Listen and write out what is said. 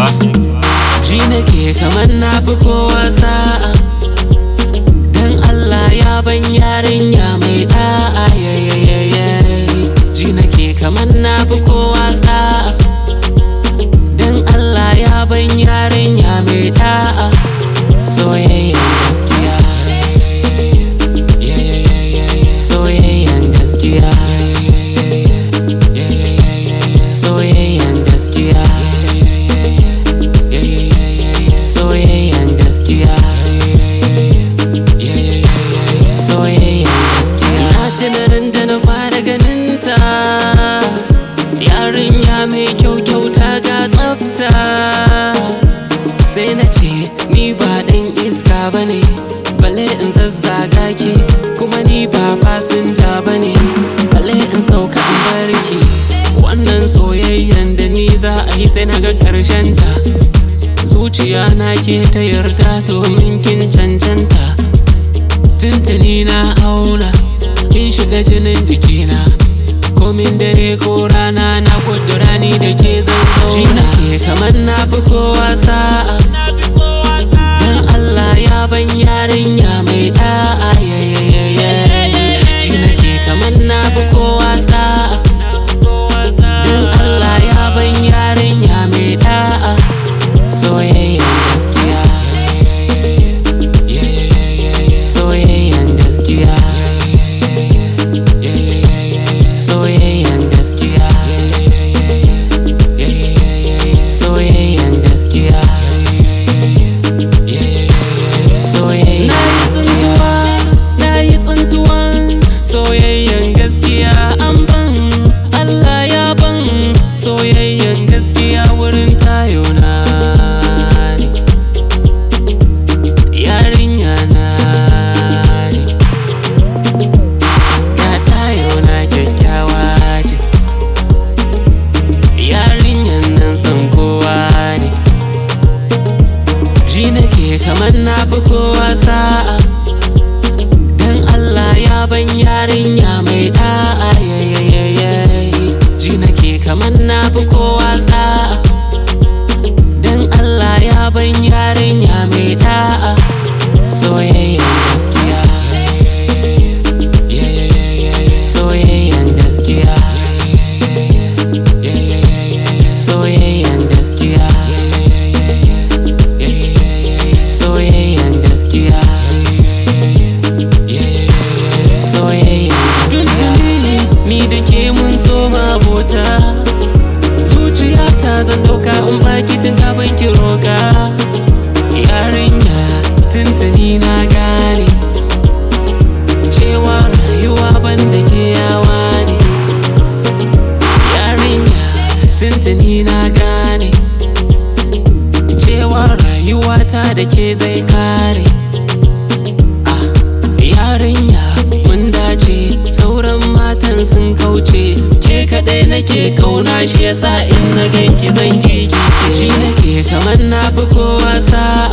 ji nake kamar na fi kowa sa'a dan Allah ya ban yarinya mai da'a yayayayayi ji nake kamar na fi kowa sa'a dan Allah ya ban yarinya mai da'a soyayyen gaskiya soyayyen gaskiya soyayyen gaskiya soyayyen gaskiya soyayyen gaskiya na tunanin da na fara ganinta yarinya mai kyau kyauta ga tsafta sai na ce ni ba dan iska bane bale in zazzaga ki kuma ni ba fasinja bane bale in sauka in barki wannan soyayyen da ni za a yi sai na ga karshen ta zuciya na ke ta yarda domin kin cancanta tuntuni na auna kin shiga jinin jikina komin dare ko rana na kudura ni da ke zan ji nake kamar na fi kowa sa'a dan Allah ya ban yarinya mai da'a yayayayayi ji nake kamar na fi kowa sa'a dan Allah ya ban yarinya mai da'a soyayyen gaskiya soyayyen gaskiya soyayyen gaskiya soyayyen gaskiya soyayyen na yi tsintuwa na yi tsintuwan soyayyen gaskiya an ban Allah ya ban soyayyen gaskiya wurin tayo na ne yarinya na ne ga tayo na kyakkyawa ce yarinyan nan san kowa ne ji nake kamar na fi kowa sa'a dan Allah ya ban yarinya mai da'a yayayayayi ji nake kamar na fi kowa sa'a dan Allah ya ban yarinya mai da'a soyayyen gaskiya soyayyen gaskiya soyayyen gaskiya soyayyen gaskiya soyayyen tuntuni ni da ke mun soma bota zuciyata zan dauka in baki tun kafin ki roka yarinya tuntuni na gane cewa rayuwa banda ke yawa ne yarinya tuntuni na gane cewa rayuwata da ke zai kare ah yarinya mun dace sauran matan sun kauce ke kadai nake kauna shi yasa in na ganki zan ki ji nake kamar na fi kowa sa'a